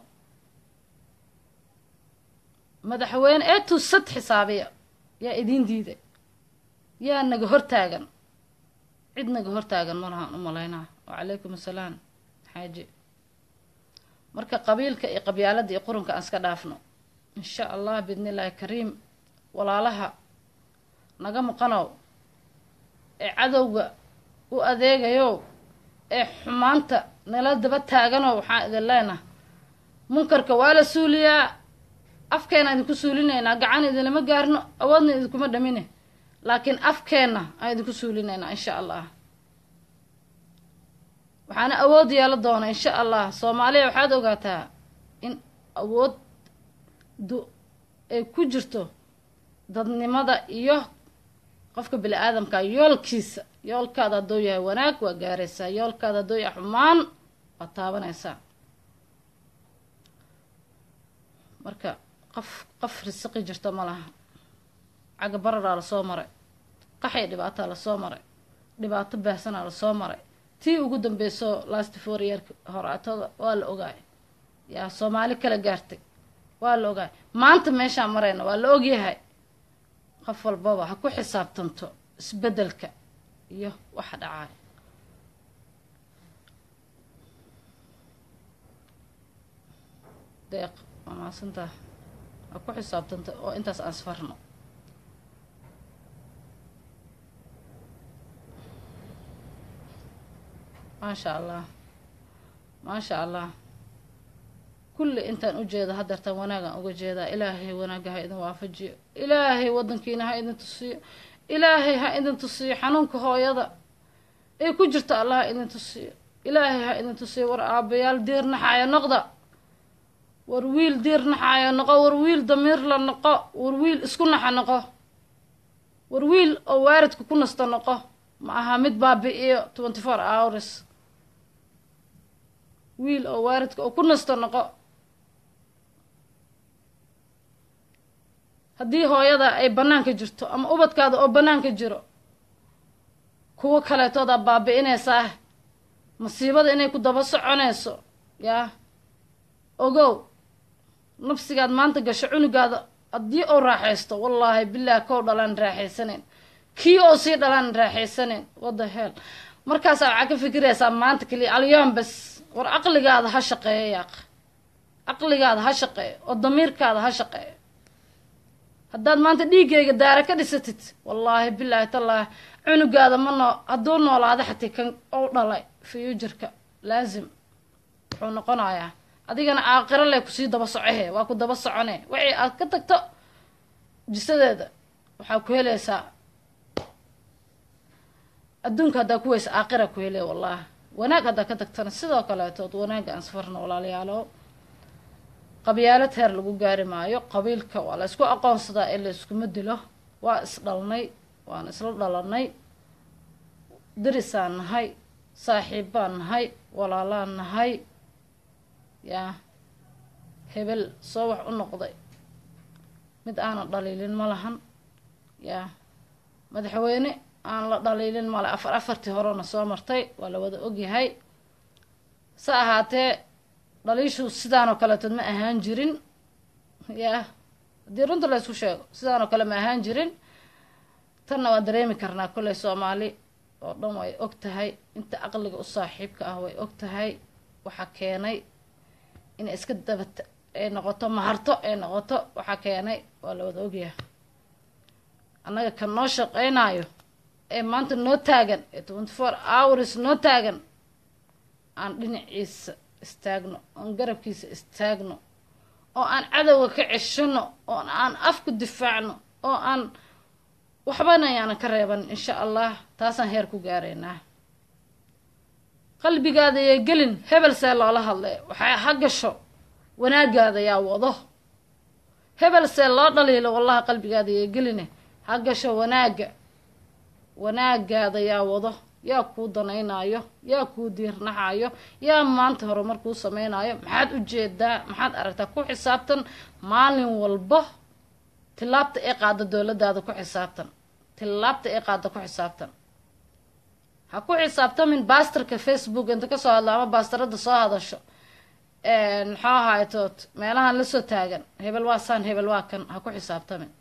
madaxweyne ee tusad xisaabiya yaa idiin diiday yaa naga hortaagan cid naga hortaagan malahaan u malaynaa wacalaykum assalaam xaaji marka qabiilka iyo qabyaaladda iyo qurunka aan iska dhaafno insha allah biidni illaahi kariim walaalaha naga maqanow ee cadowga u adeegayow ee xumaanta nala daba taaganow waxaan idin leenaha munkarka waa la suuliyaa afkeena idinku suulinaynaa gacan idinlama gaarno awoodna idinkuma dhamine laakiin afkeenna aan idinku suulinaynaa insha allah waxaana awood yeelo doona insha allah soomaaliya waxaad ogaataa in awood du ay ku jirto dadnimada iyo qofka bini aadamka yoolkiisa yoolkaada hadduu yahay wanaag waa gaaraysaa yoolkaada hadduu yahay xumaan waad taabanaysaa marka qof qof risiqi jirto ma laha cagga bararaa lasoo maray qaxay dhibaataa lasoo maray dhibaato baahsanaa lasoo maray tii ugu dambeyso last four yeerka horaatada waa la ogaay yaa soomaali kala gaartay waa la ogaay maanta meeshaan marayna waa la ogyahay qof walbaba ha ku xisaabtanto isbeddelka iyo waxa dhacaay deeq waa maasantaa ha ku xisaabtanto oo intaas aan isfarno maasha allah maasha allah kulli intaan u jeeda hadeertaan wanaagaan uga jeedaa ilaahay wanaagga ha idin waafajiyo ilaahay waddankiina ha idin tusiyo ilaahay ha idin tusiyo xanuunka hooyada ay ku jirto allah ha idin tusiyo ilaahay ha idin tusiyo war aabayaal diir naxaayo noqda war wiil diir naxaayo noqo war wiil damiir la noqo war wiil isku naxa noqo war wiil oo waaridka ku nasto noqo ma aha mid baabi-iyo twenty four hours wiil oo waaridka oo ku nasto noqo haddii hooyada ay bannaanka jirto ama ubadkaada oo bannaanka jiro kuwo kaleetoodaa baabi-inaysaa masiibada inay ku daba soconayso yaa ogow nafsigaad maanta gasho cunugaada haddii ou raaxaysto wallaahi bilaahi kow dhalaan raaxaysanayn kii oo sii dhalaan raaxaysaneyn wada hel markaasaa waxaa ka fikiraysaa maanta keliya alyoom bas war aqligaada ha shaqeeyo yaaq aqligaada ha shaqeeyo oo damiirkaada ha shaqeeyo haddaad maanta dhiiggayga daara ka dhisatid wallaahi bilaahi tallaahi cunugaada ma noo hadduu noolaado xatii kan ou dhalay fiyujarka laazim wuxuu noqonayaa adigana aaqiro leh kusii daba socohe waa ku daba socone wixii aad ka tagto jisadeeda waxaa ku helaysaa adduunka haddaa ku weysa aaqira ku helaya wallaahi wanaag haddaa ka tagtana sidoo kaleetood wanaagga aan safarna walaalayaalo qabyaalad heer lagu gaari maayo qabiilka waa la ysku aqoonsadaa ee la iskuma dilo waa isdhalnay waan isla dhalanay darisaan nahay saaxiib baan nahay walaalaan nahay yaa hebel soo wax u noqday mid aanan dhaliilin ma lahan yaa madaxweyne aan la dhaliilin male afar afartii horena soo martay waa la wada ogyahay se ahaatee dhaliishu sidaanoo kaleetood ma ahaan jirin yaa haddii runta la ysku sheego sidaanoo kale ma ahaan jirin tanna waan dareemi karnaa kolley soomaali oo dhan way og tahay inta aqliga u saaxiibka ah way og tahay waxaa keenay inay iska dabata ay noqoto maharto ay noqoto waxaa keenay waa la wada ogyahay annaga kan noo shaqeynaayo ee maanta noo taagan ee twenty four hours noo taagan aan dhinaciisa istaagno oon garabkiisa istaagno oo aan cadowga ka ceshano oo aan afku difaacno oo aan waxbana ayaanan ka reeban insha allah taasaan heer ku gaaraynaa qalbigaada yay gelin hebel see loola hadlay waxaa ha gasho wanaagaada yaa wado hebel see loo dhaliilo wallahi qalbigaada yay geline ha gasho wanaagga wanaagaada yaa wado yaa kuu danaynaayo yaa kuu diirnaxayo yaa maanta horumar kuu sameynaayo maxaad ujeedaa maxaad aragtaa ku xisaabtan maalin walbo tilaabta ee qaada dowladaada ku xisaabtan tilaabta ee qaada ku xisaabtan ha ku xisaabtamin baastarka facebook inta kasoo hadla ama baastarada soo hadasho maxaa ahaytood meelahan lasoo taagan hebel waa saan hebel waa kan ha ku xisaabtamin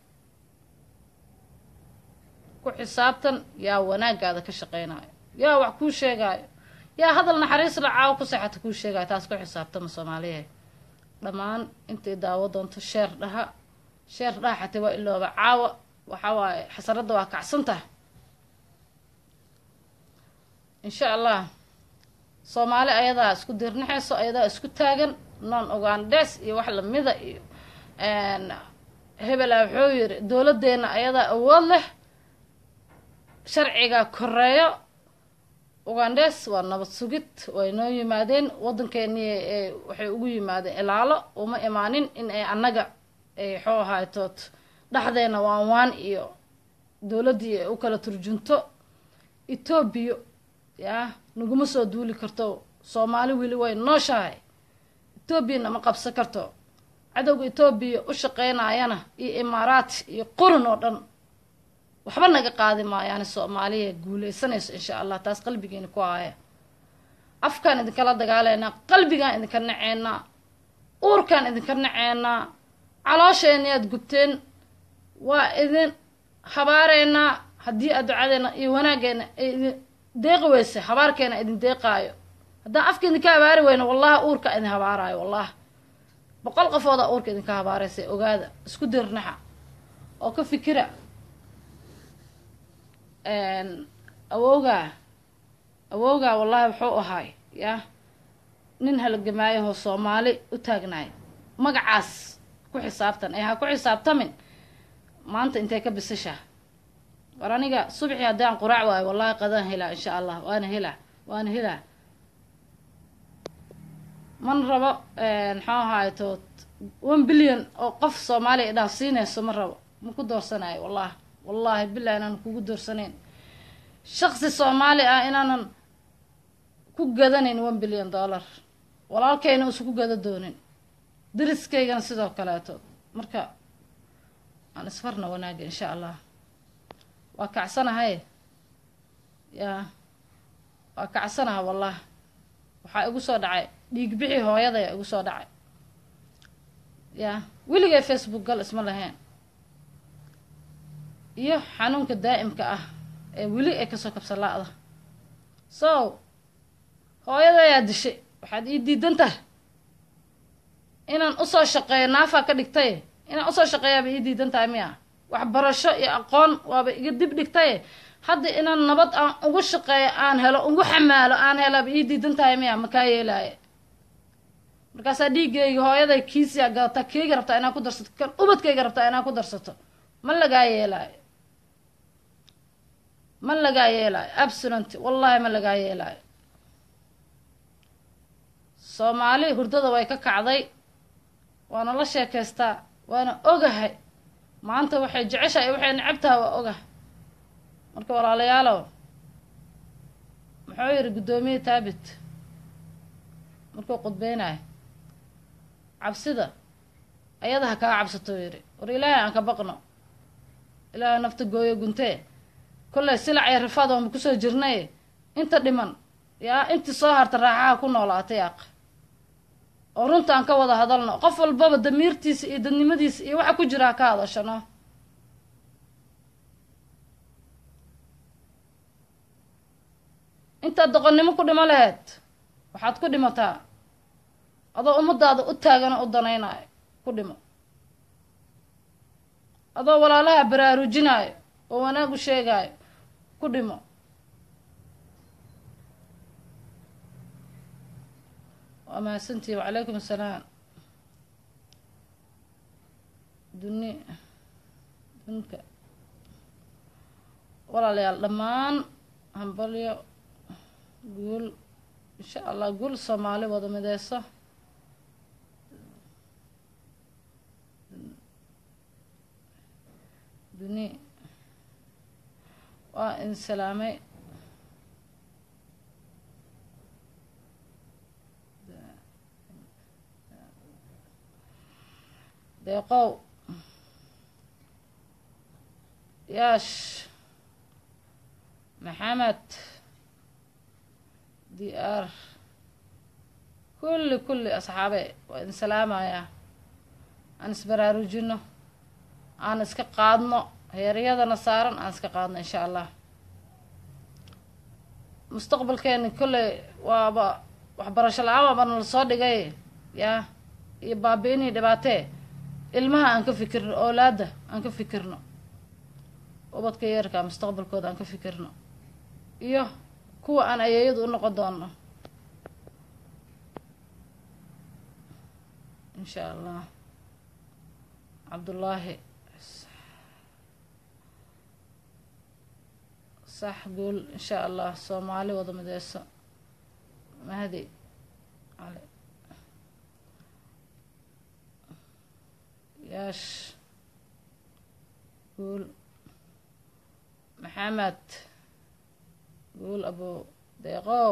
ku xisaabtan yaa wanaagaada ka shaqeynayo yaa wax kuu sheegaayo yaa hadal naxariis la caawo ku seexata kuu sheegayo taas ku xisaabtama soomaaliyahe dhammaan intay daawo doonto sheer dhaha sheer dhaha xatee waa ilooba caawa waxa waaye xasaradda waa kacsantaha insha allah soomaali ayadaa isku dirnaxayso ayadaa isku taagan non ogaandhees iyo wax lamida iyo hebela wuxuu yiri dowladdeena ayadaa awood leh sharciga koreeyo ugandhes waa nabad sugid way noo yimaadeen waddankeeni waxay ugu yimaadeen ilaalo uma imaanin in ay annaga ay xoo ahaytood dhexdeena waan waan iyo dowladdii ay u kala turjunto etoobiya yaa naguma soo duuli karto soomaali weli way nooshahay etoobiyana ma qabsan karto cadowga etoobiya u shaqeynayana iyo imaaraat iyo qurun oo dhan waxba naga qaadi maayaani soomaaliya guuleysanayso insha allah taas qalbigeena ku haya afkaan idinkala dagaaleynaa qalbigaan idinka naceynaa uurkaan idinka naceynaa caloosheeni aad gubteen waa idin habaareynaa haddii aad ducadeena iyo wanaageena ay idin deeqi weyse habaarkeena idin deeqaayo haddaan afka idinka habaari weyno wallahi uurka idin habaaraayo wallahi boqol qofooda uurka idinka habaaraysa ogaada isku dirnaxa oo ka fikira awowgaa awowgaa wallahi wuxuu ahaay yaa nin halgamaayahoo soomaali u taagnaay magacaas ku xisaabtan ee ha ku xisaabtamin maanta intay ka bisashaa war aniga subxii haddii aan quraac waayo wallahi qadaan helaa insha allah waana helaa waana helaa man rabo maxaa ahaay tood one billion oo qof soomaaliya idhaaf siinayso ma rabo ma ku doorsanayo wallahi wallaahi bilah inaanan kugu doorsanayn shaqsi soomaali ah inaanan ku gadanayn one billion dollar walaalkayna uusan ku gada doonin dariskaygana sidoo kaleeto marka aan isfarna wanaaga insha allah waa kacsanahay yaa waa kacsanaha wallah waxaa igu soo dhacay dhiig bixi hooyadaya igu soo dhacay yaa weligay facebook gal isma lahayn iyo xanuunka daa'imka ah ee weli ay kasoo kabsan la-da so hooyada ayaa dishay waxaad ii diidan tahay inaan usoo shaqeeyo naafaa ka dhigtaye inaan usoo shaqeeyaaba ii diidan tahay miya waxbarasho iyo aqoon waaba iga dib dhigtaye hadda inaan nabad aan ugu shaqeeyo aan helo ugu xamaalo aan helaaba ii diidan tahay miya makaa yeelaaye markaasaa dhiiggayga hooyaday kiisiyaa gadataa keyga rabtaa inaa ku darsato kan ubadkayga rabtaa inaa ku darsato ma lagaa yeelaayo ma lagaa yeelaayo absonant wallahi ma lagaa yeelaayo soomaali hurdada way ka kacday waana la sheekaystaa waana ogahay maanta waxay jeceshahay waxay necabtaha waa ogahay marka walaalayaalow muxuu yidhi guddoomiye taabit markuu qudbeynayo cabsida ayada ha kaa cabsato yidhi war ilaahay aan ka baqno ilaahay nafta gooyo guntee kollay silac iyo rifaad oonba kusoo jirnay inta dhiman yaa intii soo harta raaxaha ku noolaatay aq oo runta aan ka wada hadalno qof walbaba damiirtiisa iyo dadnimadiisa iyo waxa ku jira ha ka hadashano intaad doqonnimo ku dhimo laheyd waxaad ku dhimataa adoo ummadaada u taagan oo u danaynayo ku dhimo adoo walaalaha baraarujinaayo oo wanaag u sheegaayo ku dhimo waa mahadsantihi wacalaykum assalaam duni dunka walaalayaal dhammaan hambalyo guul insha allah guul soomaali wada mideyso duni waa in salaamay deeqow yaash maxamed diyaar kulli kulli asxaabe waa idin salaamayaa aan isbaraarujino aan iska qaadno heeryadana saaran aan iska qaadno insha allah mustaqbalkeeni kolley waaba waxbarasho la-aan waaba nala soo dhigay yaa iyo baabi-inii dhibaatee ilmaha aan ka fikirno oolaada aan ka fikirno ubadka yeerka mustaqbalkooda aan ka fikirno iyo kuwa aan ayeeyadu u noqon doono insha allah cabdullaahi sax guul insha allah soomaali wada mideyso mahdi cali yaash guul maxamed guul abo deeqow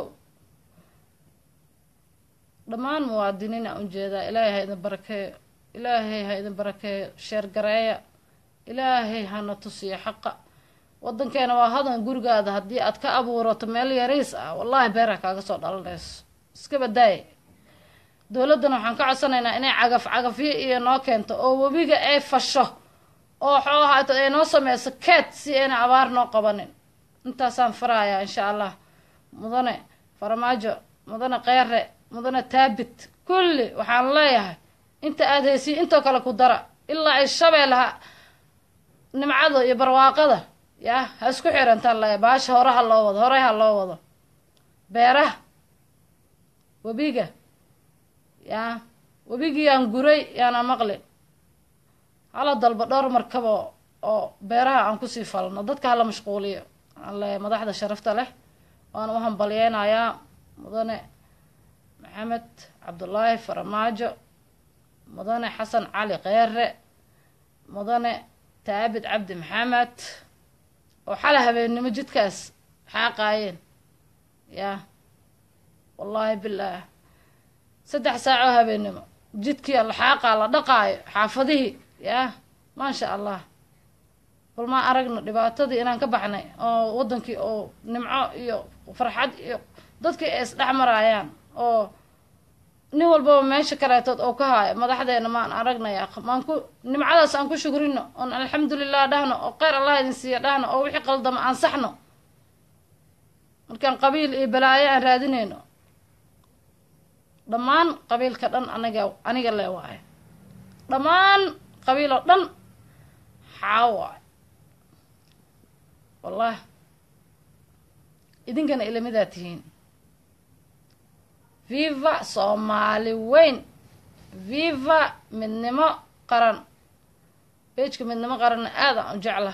dhammaan muwaadiniin aan ujeedaa ilaahay ha idin barakeeyo ilaahay ha idin barakeeyo sheergareeya ilaahay hana tusiyo xaqa wadankeena waa hadan gurigaada haddii aad ka abuurato meel yariis ah wallaahi beerha kaaga soo dhalanayso iska badaay dowladdana waxaan ka codsanaynaa inay cagaf cagafyo iyo noo keento oo webiga ay fasho oo xoohaata ay noo sameyso keed si ayna abaar noo qabanin intaasaan farayaa insha allah mudane farmaajo mudane keere mudane taabit kulli waxaan leeyahay inta aada heysiin intoo kale ku dara ilaa ay shabeelaha nimcada iyo barwaaqada yaa ha isku xirantaan leeyahay baasha hore ha loo wado horey ha loo wado beeraha webiga yaa webigiyaan guray yaana maqli hala dalba dhowr markaba oo beeraha aan kusii falno dadka hala mashquuliyo aan leeyahay madaxda sharafta leh waan u hambalyeynayaa mudane maxamed cabdullaahi faramaajo mudane xasan cali keere mudane taabid cabdi maxamed oo xala habeennimo jidkaas xaaqaayeen yaa wallaahi bilaah saddex saacoo habeennimo jidkii la xaaqaa la dhaqaayo xaafadihii yaa maasha allah bal maa aragno dhibaatadii inaan ka baxnay oo waddankii oo nimco iyo farxad iyo dadkii ay isdhex maraayaan oo nin walbaba meesha kaleetood oo ka haayo madaxdeena maan aragnaya maan ku nimcadaas aan ku shukrino oon alxamdulilah dhahno oo kheyr allah idin siiya dhahno oo wixii qaldama aan saxno markaan qabiil iyo balaayo aan raadinayno dhammaan qabiilka dhan aniga aniga lee waayo dhammaan qabiil oo dhan xaa waayo wallahi idinkana ilamidaa tihiin viva soomaali weyn viva midnimo qaran beejka midnimo qaranna aad aan u jecla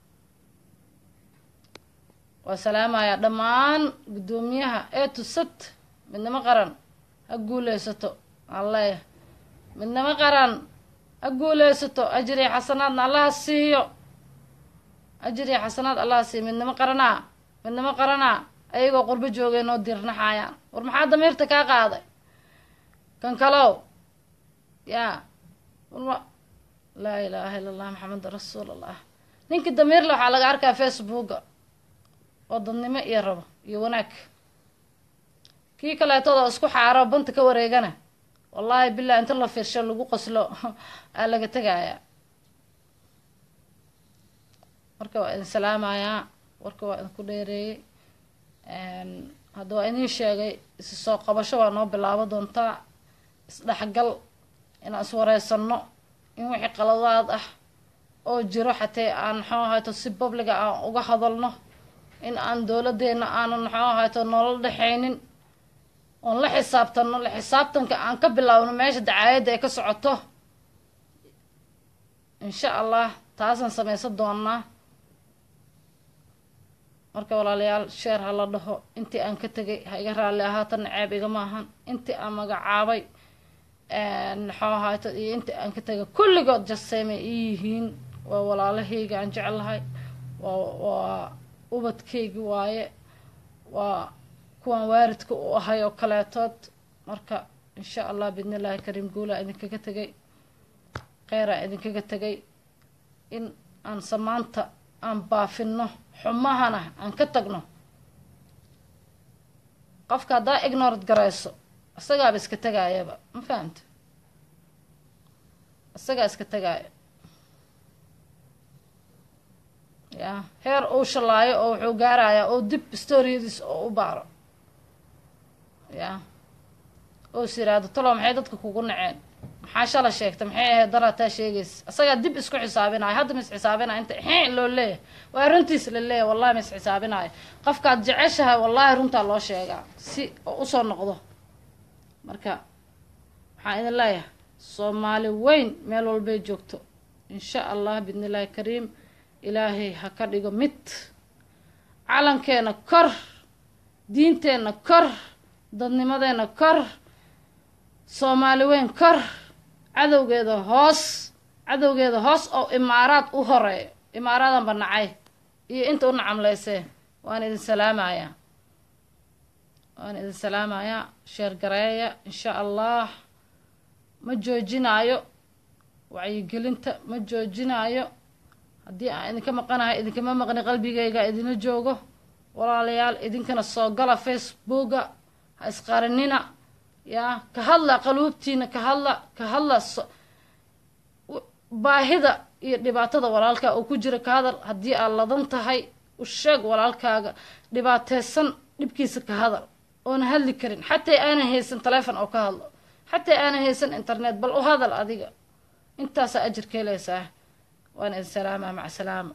waa salaamayaa dhammaan guddoomiyaha ee tusad midnimo qaran ha guuleysato aan leeyahay midnimo qaran ha guuleysato ajir iyo xasanaadna allaha siiyo ajir iyo xasanaad allaha siiyo midnimo qaranaa midnimo qaranaa ayagoo qurbo joogay noo diirnaxaayaan war maxaa damiirta kaa qaaday kan kalow yaa warma laa ilaaha illa allah maxameda rasuul allah ninkii damiirle waxaa laga arkaa facebooka oo dadnimo iyo rabo iyo wanaag kii kaleetooda isku xaaro banta ka wareegana wallaahi bilah inta la fiirsho lagu qoslo aa laga tegayaa marka waa idin salaamayaa warka waa idinku dheereeyey hadda waa idiin sheegay isi soo qabasho waa noo bilaabo doontaa isdhexgal inaan iswareysano in wixii qaladaad ah oo jiro xatee aan maxuu ahayto si babliga aan uga hadalno in aan dowladeena aanan maxuu ahayto noola dhexaynin oon la xisaabtano la xisaabtanka aan ka bilaabno meesha dacaayadda ay ka socoto insha allah taasaan sameysan doonaa marka walaalayaal sheer ha la dhaho intii aan ka tegay ha iga raalli ahaatana ceeb igama ahan intii aan magacaabay maxuu ahayto iyo intii aan ka tegay kulligood jaseemay ii yihiin waa walaalahayga aan jeclahay waa waa ubadkaygi waaye waa kuwaan waaridka u ahay oo kaleetood marka insha allah bidni illaahi kariim guulaa idinkaga tegay kheyraa idinkaga tegay in aan samaanta aan baafino xumahana aan ka tagno qofka haddaa ignorad garayso isagaaba iska tegaayaba ma fahamta isagaa iska tegaayo ya heer uu shalaayo oo wuxuu gaarayaa oo dib storiyadiis oo u baaro ya oo is yiraahdo talow maxay dadka kugu naceen maxaa shala sheegta maxay ahayd daraataa sheegaysa isagaa dib isku xisaabinayo hadda ma is xisaabinayo inta xeen loo leeyahay waa runtiis la leeyahay wallahi ma is xisaabinayo qofkaad jeceshahay wallahi runtaa loo sheegaa si oo usoo noqdo marka waxaan idin leeyahay soomaali weyn meel walbay joogto insha allah bidni illaahi kariim ilaahay ha ka dhigo mid calankeena kor diinteenna kor dadnimadeena kor soomaali weyn kor cadowgeeda hoos cadowgeeda hoos oo imaaraad u horeeyo imaaraadanba nacay iyo inta u nacamleysee waan idin salaamayaa waan idin salaamayaa sheer gareeya insha allah ma joojinaayo wacyigelinta ma joojinaayo haddii aan idinka maqanahay idinkama maqni qalbigayga idinla joogo walaalayaal idinkana soo gala facebooka ha isqarinina yaa ka hadla qaluubtiina ka hadla ka hadla baahida iyo dhibaatada walaalkaa oo ku jira ka hadal haddii aad ladan tahay u sheeg walaalkaaga dhibaateysan dhibkiisa ka hadal oona hadli karin xataa aanan haysan taleefon oo ka hadlo xataa aanan haysan internet bal u hadal adiga intaasaa ajir ka helaysaa waan idin salaamaa maca salaama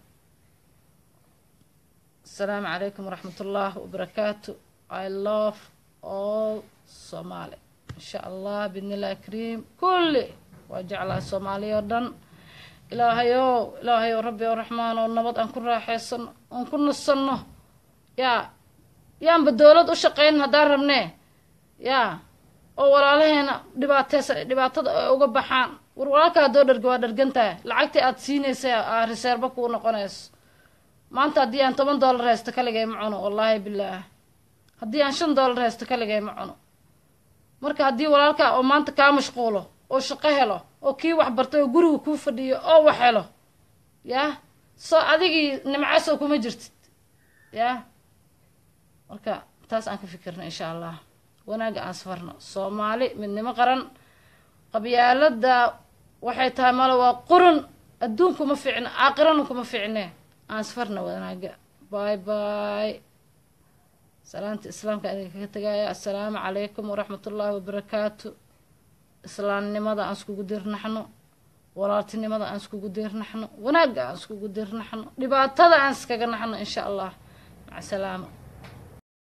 asalaamu calaykum waraxmat ullaah wabarakaatu i love all soomaali insha allah bidni illahi kariim kulli waa jeclahay soomaaliya oo dhan ilaahayow ilaahayow rabbi oo raxmaan oo nabad aan ku raaxaysano oon ku nasanno yaa yaanba dowlad u shaqeyn haddaan rabnee yaa oo walaalaheena dhibaateysan dhibaatada ay uga baxaan war walaalka haddoo dharga waa dhargantahay lacagtii aada siinaysa aa reseerba kuu noqonayso maanta haddii aan toban dollar haysto kaligay ma cuno wallaahi bilaah haddii aan shan dollar haysto kaligay ma cuno marka haddii walaalkaa oo maanta kaa mashquulo oo shaqo helo oo kii wax bartay oo guriga kuu fadhiyo oo wax helo yaa soo adigii nimcaasoo kuma jirtid yaa marka taas aan ka fikirna insha allah wanaagga aan isfarno soomaali midnimo qaran qabyaalada waxay tahay male waa qurun adduun kuma fiicne aakhirana kuma fiicne aan isfarna wanaagga bay bay salaanta islaamka idin kaga tegaya assalaamu calaykum waraxmat ullaahi wabarakaatu islaamnimada aan iskugu dirnaxno walaaltinimada aan iskugu dirnaxno wanaagga aan iskugu dirnaxno dhibaatada aan iskaga naxno insha allah maca salaama